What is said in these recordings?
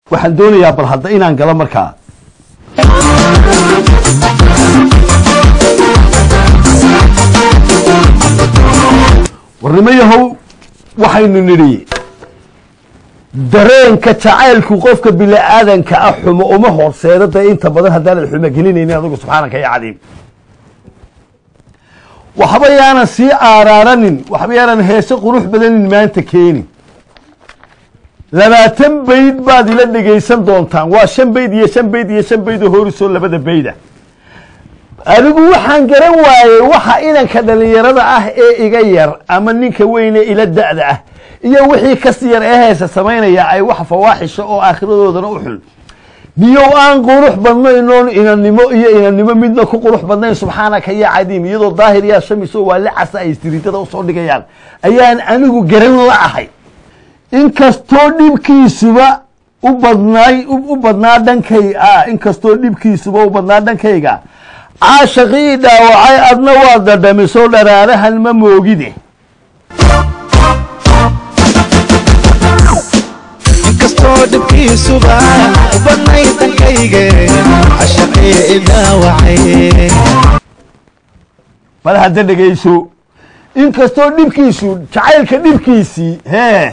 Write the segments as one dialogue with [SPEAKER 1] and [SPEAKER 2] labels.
[SPEAKER 1] waxaan doonayaa bal hadda inaan galo markaa warnimo yahow waxaynu nidhi dareenka jacaylku qofka bini-aadanka ah xumo uma horseedo dee inta badan haddaanad xumo gelinaynin adigu subxaanaka ya cadiim waxba yaanan sii aaraaranin waxba yaanan heese qurux badanin maanta keenin labaatan bayd baad ila dhegaysan doontaan waa shan bayd iyo shan bayd iyo shan bayd oo horisoo labada bayda anigu waxaan garan waayey waxa inanka dhalinyarada ah ee iga yar ama ninka weyne ila da'da ah iyo wixii kasi yar ee heesa samaynaya ay wax fawaaxisha oo aakhiradoodana u xun niyow aan qurux badnayn oon inannimo iyo inannimo midna ku qurux badnayn subxaanaka ya cadiim iyadoo daahir yaa shamiso waa licasa ay istiriitada usoo dhigayaan ayaan anigu garan la ahay inkastoo dhibkiisuba u badnaay u badnaa dhankay inkastoo dhibkiisuba u badnaa dhankayga caashaqii dhaawacay adna waa dadhamiso dharaarahan ma moogide
[SPEAKER 2] inkastoo dhibkiisuba u badnay dankayge cashaqii idaawacay
[SPEAKER 1] bal hadda dhegayso inkastoo dhibkiisu jacaylka dhibkiisii hee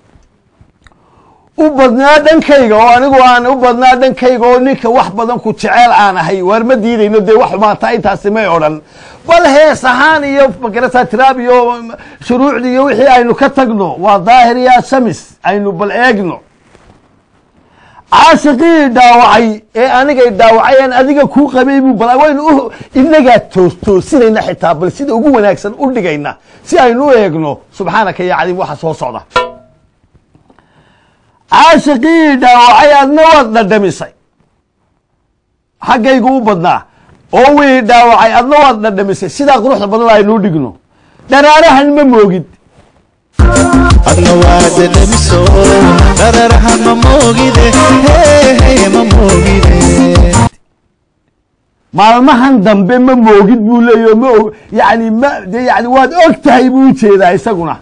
[SPEAKER 1] u badnaa dhankayga oo anigu aan u badnaa dhankayga oo ninka wax badan ku jeceel aan ahay waar ma diidayno dee wax xumaata intaasi may odhan bal hees ahaan iyo magarasa tiraab iyo shuruucdi iyo wixii aynu ka tagno waa daahir yaa shamis aynu bal eegno caashiqii dhaawacay ee anigay dhaawacayaan adiga kuu qabay buu bal waynu u inagaa toos toosinayna xitaa bal sida ugu wanaagsan u dhigayna si aynu u eegno subxaanaka ya cadiim waxa soo socda caashiqii dhaawacay adna waad dhadhamisay xaggaygu u badnaa oo wii dhaawacay adna waad dhadhamisay sidaa quruxda badan aynuu dhigno dharaarahan ma moogid
[SPEAKER 2] adna waa dadhamiso dhararaha ma moogide hehe ma moogide
[SPEAKER 1] maalmahan dambe ma moogid buu leeyaho ma og yani ma de yani waad og tahay buu ujeedaa isaguna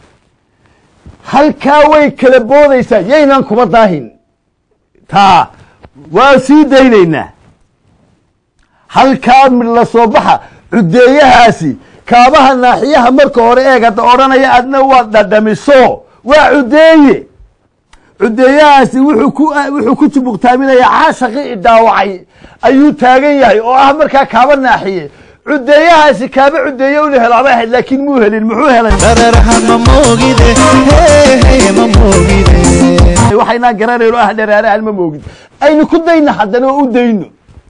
[SPEAKER 1] halkaa way kala boodaysaa yaynan kuba daahin taa waa sii daynaynaa halkaa mid la soo baxa cudeeyahaasi kaabaha naaxiyaha marka hore eegada odhanaya adna waad dhadhamiso waa cudeeye cudeeyahaasi wuxuu ku wuxuu ku jubuqtaaminayaa caashaqii dhaawacay ayuu taagan yahay oo ah markaa kaaba naaxiye cudeeyahaasi kaaba cudeeye unu helaaba ahayd laakiin muu helin muxuu helay
[SPEAKER 2] dhararaha ma moogide hehe ma moogide
[SPEAKER 1] waxaynaan garanayno ah dharaarahan ma moogid aynu ku dayna haddana oo u dayno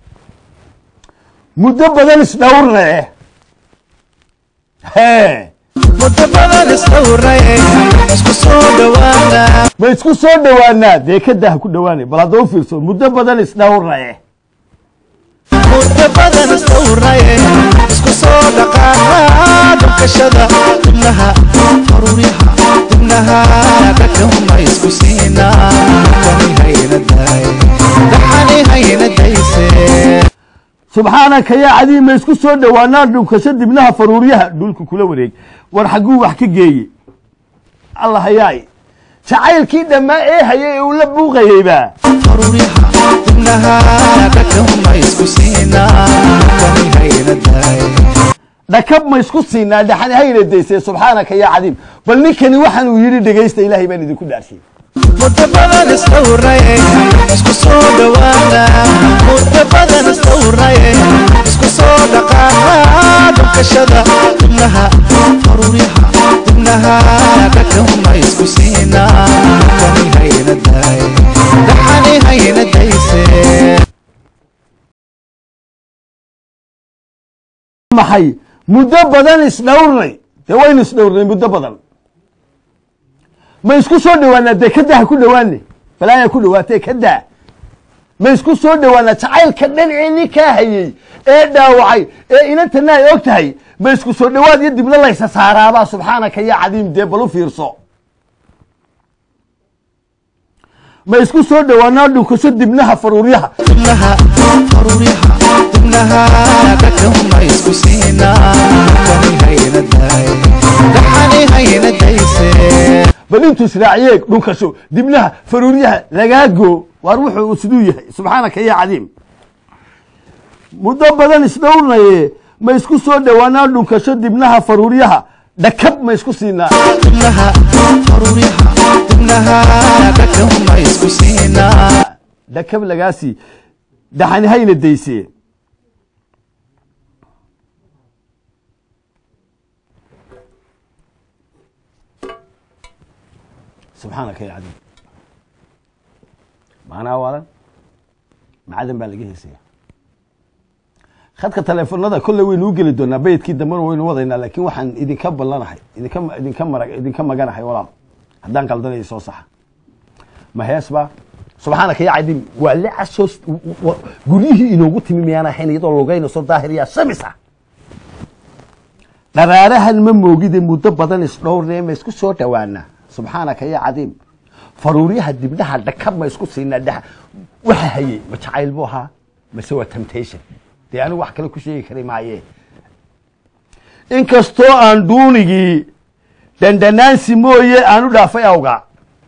[SPEAKER 1] muddo badan isdhowrna eh hee
[SPEAKER 2] muddo badan isdhowraye isku soo dhawaana
[SPEAKER 1] ma isku soo dhowaanaa dee ka daha ku dhowaanay bal hadda u fiirso muddo badan isdhowrna eh
[SPEAKER 2] muddo badan isdhowraye isku soo dhaqaana dhunkashada dibnaha faruuryaha dibnaha dhakahuma isku siinaa kani hayna day dhaxani hayna dayse
[SPEAKER 1] subxaanaka yaa cadiim ma isku soo dhowaanaa dhunkasho dibnaha faruuryaha dhulka kula wareeg war xagguu wax ka geeye allah hayaay jacaylkii dhammaa ee hayay ee uu la buuqayeyba
[SPEAKER 2] faruuryaha dibnaha dhakahuma isku siinaa kani hayna day
[SPEAKER 1] dhakab ma isku siinaa dhaxani hayna daysee subxaanaka yaa cadiim bal ninkani waxaan uu yidhi dhegaysta ilaahay baan idinku dhaarshiyey
[SPEAKER 2] muddo badan isdhowraye isku soo dhawaana muddo badan isdhowraye isku soo dhaqaana dhunkashada dibnaha faruuryaha dibnaha dhakahuma isku siinaa kani hayna day dhaxani hayna dayse
[SPEAKER 1] maxay muddo badan isdhowrnay dee waynu isdhowrnay muddo badan ma isku soo dhowaanaa dee ka daha ku dhowaane balaayaa ku dhowaatee ka daa ma isku soo dhowaanaa jacaylka dhan ee ninkaa hayey ee dhaawacay ee inantana ay og tahay ma isku soo dhowaad iyo dibna laysa saaraabaa subxaanaka ya cadiim dee bal u fiirso ma isku soo dhowaanaa dhunkasho dibnaha faruuryaha
[SPEAKER 2] dibnaha faruuryaha dibnaha dhakahuma isku siinaa kani hayna day dhaxani hayna dayse
[SPEAKER 1] bal intuu israaciyeeg dhunkasho dibnaha faruuryaha lagaago waar wuxuu siduu yahay subxaanaka ya cadiim muddo badan isdhowrnaye ma isku soo dhowaanaa dhunkasho dibnaha faruuryaha dhakab ma isku siinaa
[SPEAKER 2] dibnaha faruuryaha dibnaha dhakab ma isku siinaa
[SPEAKER 1] dhakab lagaasii daxani hayna daysee subxaanaka ya cadiim macnaa waadan macadan baa laga heesaya khadka taleefonada kolley waynu u geli doonaa bayidkii dambena waynu wadaynaa laakiin waxaan idinka ballanahay idinka idinka mara idinka maganahay walaal haddaan qaldanayo soo saxa ma hees ba subxaanaka ya cadiim waa licasoos guryihii inoogu timi miyaan ahayn iyadoo lugaynayso daahir yaa shamis ah dharaarahan ma moogide muddo badan isdhowrnee ma isku soo dhowaanaa subxaanaka ya cadiim faruuryaha dibdhaha dhakab ma isku siinaa dha waxa hayey ma jacayl buu ahaa mase waa temptation dee anigu wax kale ku sheegi kari maaye inkastoo aan duunigii dandhanaansi mooye aan u dhaafay awga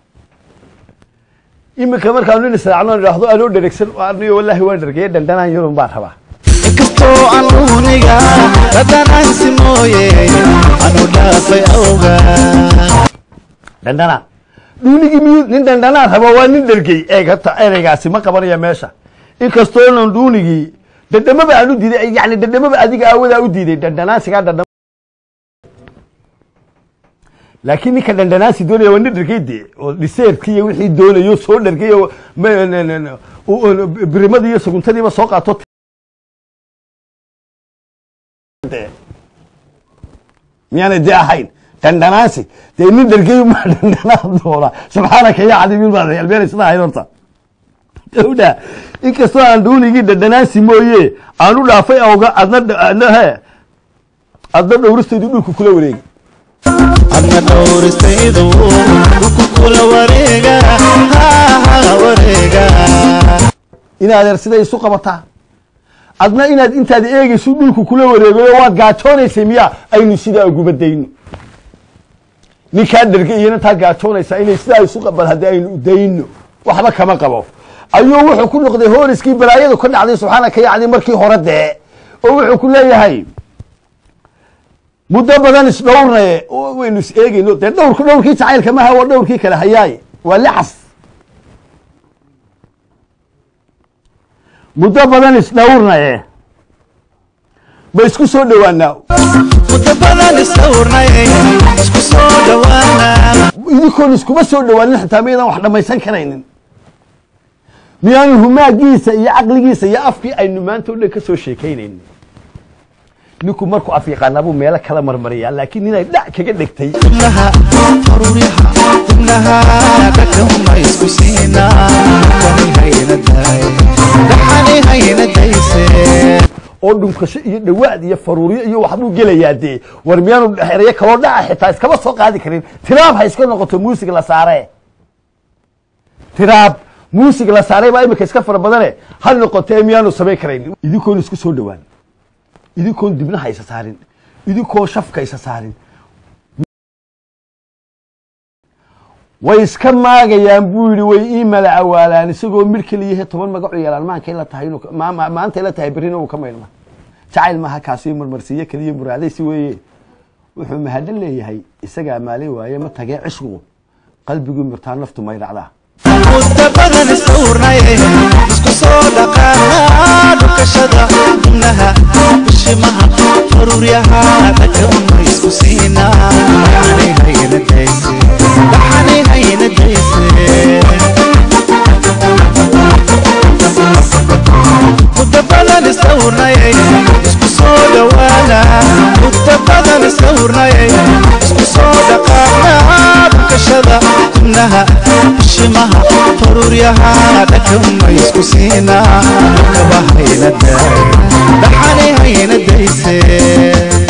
[SPEAKER 1] iminka markaanu nin israacno idhaahdo anoo dheregsan anigo wallaahi waan dhergeye dandhanaan yarun baan rabaa
[SPEAKER 2] inkastoo aan uuniga dhadhanaansi mooye anu dhaafay awga
[SPEAKER 1] dandhanaan dhuunigii miyuu nin dandhanaan raba waa nin dhergey eeg hata ereygaasi ma qabanaya meesha inkastoo nan dhuunigii dhadhamaba aan u diiday yani dhadhamaba adiga aawadaa u diiday dandhanaansigaa dhadham laakiin ninka dandhanaansi doonaya waa nin dhergey de oo dhiseerkii iyo wixii doonayo soo dhergey oo birimadii iyo suguntadiiba soo qaato miyaanay dee ahayn dandhanaansi dee nin dhergey ma dandhanaan doona subxaanaka ya cadiim baa albeena sida ahayd horta gawdha inkastoo aan dhuunigii dandhanaansi mooye aan u dhaafay awga adna adna he adna dhowristaydu dhulku kula wareegi
[SPEAKER 2] adna dhowristaydu dhulku kula wareega ha wareega
[SPEAKER 1] in adeer siday isu qabataa adna inaad intaad eegayso dhulku kula wareegayo waad gaajoonaysay miya aynu sidaa uguba dayno ninkaa dherge iyana taa gaajoonaysaa inay sidaa isu qabad haddii aynu dayno waxba kama qabo ayuu wuxuu ku noqday hooriskii balaayadu ka dhacday subxaanaka yacni markii hore dee oo wuxuu ku leeyahay muddo badan isdhowrnaye waynu is eegayno dee dhowrka dhowrkii jacaylka maha waa dhowrkii kale hayaaye waa licas muddo badan isdhowrnaye ma isku soo dhowaanaa
[SPEAKER 2] muddo badan isdhowrnaye isku soo dhowaana
[SPEAKER 1] idinkoon iskuma soo dhowaanin xitaa miyadan wax dhammaysan karaynin miyaanu humaagiisa iyo caqligiisa iyo afkii aynu maanta o dhan ka soo sheekaynaynin ninku markuu af yaqaanaa meelo kala marmariyaa laakiin inay dhac kaga dhegtay
[SPEAKER 2] dibnaha faruuryaha dibnaha dhakama isku siinaa dhakani hayna day dhaxani hayna dayse
[SPEAKER 1] oo dhunkasho iyo dhawaad iyo faruuryo iyo waxbuu gelayaa dee war miyaanu erayo kaloo dhaca xitaa iskama soo qaadi karin tiraab ha iska noqoto muusig la saare tiraab muusig la saaray baa imika iska fara badane ha noqotee miyaanu samayn karayn idinkoon isku soo dhowaan idinkoon dibnaha isa saarin idinkoon shafka isa saarin way iska maagayaan buu yidhi way ii mala awaalaan isagoo mir keliyahe toban magacu yeelaan maankay la tahay inuu ma- ma- maantay la tahay berrina uu ka maydhma jacayl maaha kaasi marmarsiiyo keliya muraadaysi weeye wuxuu mahadhan leeyahay isagaa maalin waaye ma tagee cishqigu qalbiguu mirtaa naftu may dhacdaa
[SPEAKER 2] muddo badan isdhowrnaye isku soo dhaqaana dhukashada dibnaha bishimaha faruuryaha dhakama isku siinaa dhaxani hayna dayse dhaxani hayna dayse muddo badan isdhowrnaye isku soo dhowaana muddo badan isdhowrnaye isku soo dhaqaana dhukashada dibnaha bishimaha faruuryaha dhakama isku siinaa dhakaba hayna day dhaxani hayna dayse